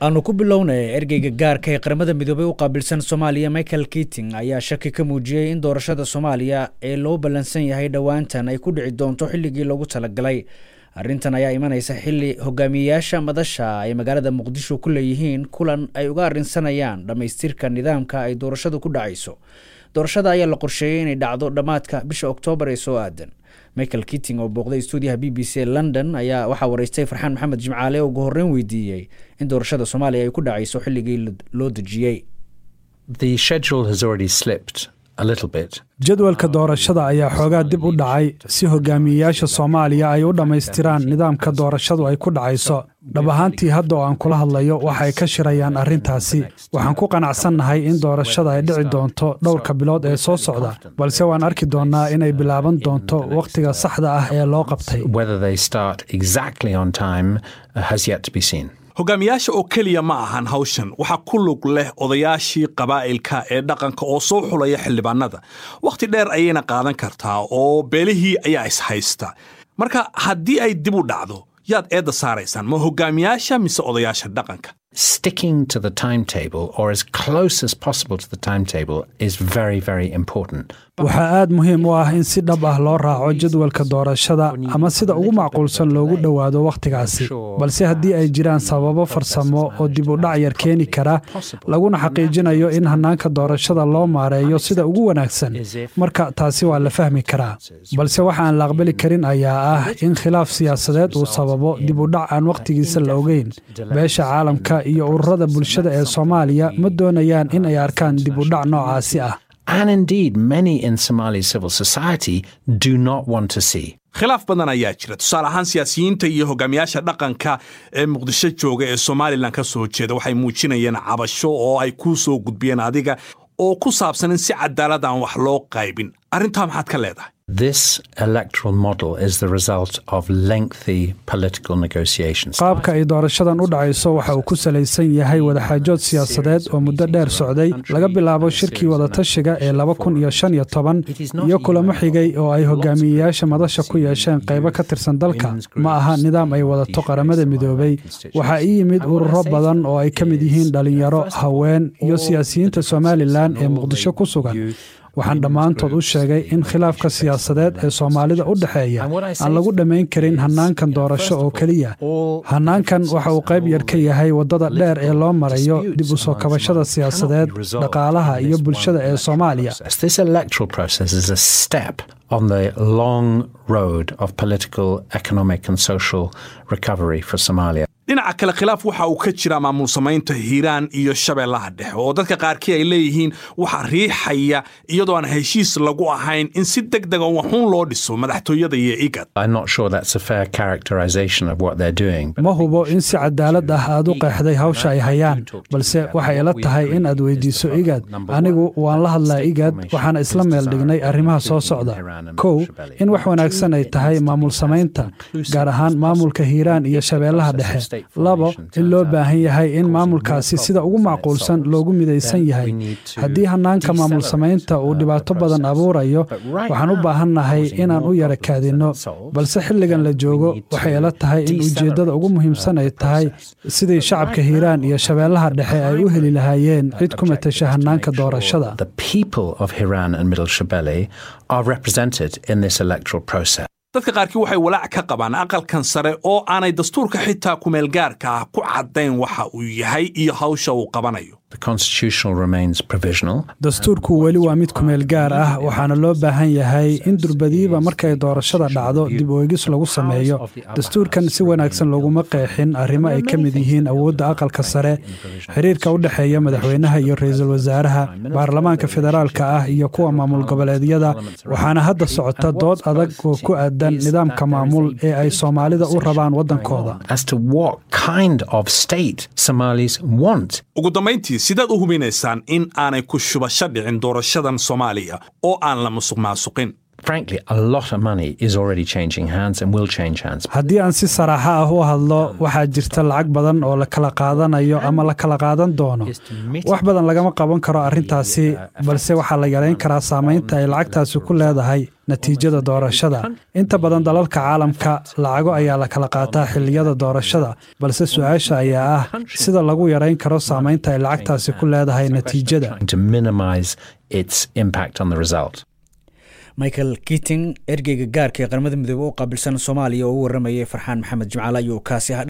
aanu ku bilownay ergeyga gaarka ee qaramada midoobey u qaabilsan soomaaliya michael kiting ayaa shaki ka muujiyey in doorashada soomaaliya ee loo ballansan yahay dhowaantan ay ku dhici doonto xilligii loogu talagalay arrintan ayaa imanaysa xilli hogaamiyeyaasha madasha ay magaalada muqdisho ku leeyihiin kulan ay uga arrinsanayaan dhammaystirka nidaamka ay doorashadu ku dhacayso doorashada ayaa la qorsheeyey inay dhacdo dhammaadka bisha oktoobar ee soo aadan michael kitting oo booqday stuudiyaha b b c london ayaa waxaa wareystay farxaan maxamed jimcaale oo ugu horreyn weydiiyey in doorashada soomaaliya ay ku dhacayso xilligii loo dejiyey jadwalka doorashada ayaa xoogaa dib u dhacay si hogaamiyeyaasha soomaaliya ay u dhammaystiraan nidaamka doorashadu ay ku dhacayso dhab ahaantii hadda oo aan kula hadlayo waxay ka shirayaan arrintaasi waxaan ku qanacsannahay in doorashada ay dhici doonto dhowrka bilood ee soo socda balse waan arki doonnaa inay bilaaban doonto wakhtiga saxda ah ee loo qabtay hogaamiyaasha oo keliya ma ahan hawshan waxaa ku lug leh odayaashii qabaa'ilka ee dhaqanka oo soo xulaya xildhibaanada wakhti dheer ayayna qaadan kartaa oo beelihii ayaa ishaysta marka haddii ay dib u dhacdo yaad eedda saaraysaan ma hogaamiyaasha mise odayaasha dhaqanka sticking to the timetable or as close as possible to the timetable is very, very important. waxaa aad muhiim u ah in si dhab ah loo raaco jadwalka doorashada ama sida ugu macquulsan loogu dhowaado wakhtigaasi balse haddii ay jiraan sababo farsamo oo dib u dhac yar keeni kara laguna xaqiijinayo in hannaanka doorashada loo maareeyo sida ugu wanaagsan marka taasi waa la fahmi karaa balse waxa aan la aqbali karin ayaa ah in khilaaf siyaasadeed uu sababo dib u dhac aan wakhtigiisa la ogeyn beesha caalamka iyo ururada bulshada ee soomaaliya ma doonayaan in ay arkaan dib u dhac noocaasi ah And indeed, many in Somali civil society do not want to see. khilaaf badan ayaa jira tusaale ahaan siyaasiyiinta iyo hogaamiyaasha dhaqanka ee muqdisho jooga ee somalilan ka soo jeeda waxay muujinayeen cabasho oo ay kuu soo gudbiyeen adiga oo ku saabsan in si cadaalad aan wax loo qaybin arrintaa maxaad ka leedahay This electoral model is the result of lengthy political negotiations. qaabka ay doorashadan u dhacayso waxa uu ku salaysan yahay wadaxaajood siyaasadeed oo muddo dheer socday laga bilaabo shirkii wadatashiga ee laba kun iyo shan iyo toban iyo kulamo xigay oo ay hogaamiyeyaasha madasha ku yeesheen qaybo ka tirsan dalka ma aha nidaam ay wadato qaramada midoobay waxaa ii yimid ururo badan oo ay ka mid yihiin dhalinyaro haween iyo siyaasiyiinta somalilan ee muqdisho ku sugan waxaan dhammaantood u sheegay in khilaafka siyaasadeed ee soomaalida u dhexeeya aan lagu dhammayn karin hannaankan doorasho oo keliya hannaankan waxa uu qayb yar ka yahay waddada dheer ee loo marayo dib u soo kabashada siyaasadeed dhaqaalaha iyo bulshada ee soomaaliya This electoral process is a step on the long road of political, economic, and social recovery for Somalia. dhinaca kale khilaaf waxa uu ka jira maamul samaynta hiiraan iyo shabeellaha dhexe oo dadka qaarkii ay leeyihiin waxa riixaya iyadoo aan heshiis lagu ahayn in si deg dega waxuun loo dhiso madaxtooyada iyo igad I'm not sure that's a fair characterization of what they're doing. ma hubo in si cadaalad ah aad u qeexday hawsha ay hayaan balse waxay ila tahay in aad weydiiso igad anigu waan la hadlaa igad waxaana isla meel dhignay arrimaha soo socda kow in wax wanaagsan ay tahay maamul samaynta gaar ahaan maamulka hiiraan iyo shabeellaha dhexe labo in loo baahan yahay in maamulkaasi sida ugu macquulsan loogu midaysan yahay haddii hannaanka maamul samaynta uu dhibaato badan abuurayo waxaan u baahannahay inaan u yara kaadinno balse xilligan la joogo waxay ila tahay in ujeeddada ugu muhiimsan ay tahay sidii shacabka hiiraan iyo shabeellaha dhexe ay u heli lahaayeen cid ku matasha hannaanka doorashada The people of Hiran and Middle Shabelle are represented in this electoral process. dadka qaarkii waxay walaac ka qabaan aqalkan sare oo aanay dastuurka xitaa kumeelgaarka ah ku caddayn waxa uu yahay iyo hawsha uu qabanayo The constitutional remains provisional. dastuurku weli waa mid kumeel gaar ah waxaana loo baahan yahay in durbadiiba markay doorashada dhacdo dib u eegis lagu sameeyo dastuurkan si wanaagsan looguma qeexin arrimo ay ka mid yihiin awoodda aqalka sare xiriirka u dhexeeya madaxweynaha iyo ra'iisul wasaaraha baarlamaanka federaalka ah iyo kuwa maamul goboleedyada waxaana hadda socota dood adag oo ku aadan nidaamka maamul ee ay soomaalida u rabaan waddankooda as to what kind of state Somalis want. ugu dambayntii sidaad u hubinaysaan in aanay ku shubasho dhicin doorashadan soomaaliya oo aan la musuq maasuqin frankly, a lot of money is already changing hands and will change hands. haddii aan si saraaxa ah u hadlo waxaa jirta lacag badan oo la kala qaadanayo ama la kala qaadan doono wax badan lagama qaban karo arrintaasi balse waxaa la yareyn karaa saamaynta ay lacagtaasi ku leedahay natiijada doorashada inta badan dalalka caalamka lacago ayaa la kala qaataa xilliyada doorashada balse su-aasha ayaa ah sida lagu yareyn karo saamaynta ay lacagtaasi ku leedahay natiijada To minimize its impact on the result. michael kiting ergeyga gaarka ee qaramada midoobe u qaabilsan soomaaliya oo u waramayay farxaan maxamed jimcaale ayuu kaasi ah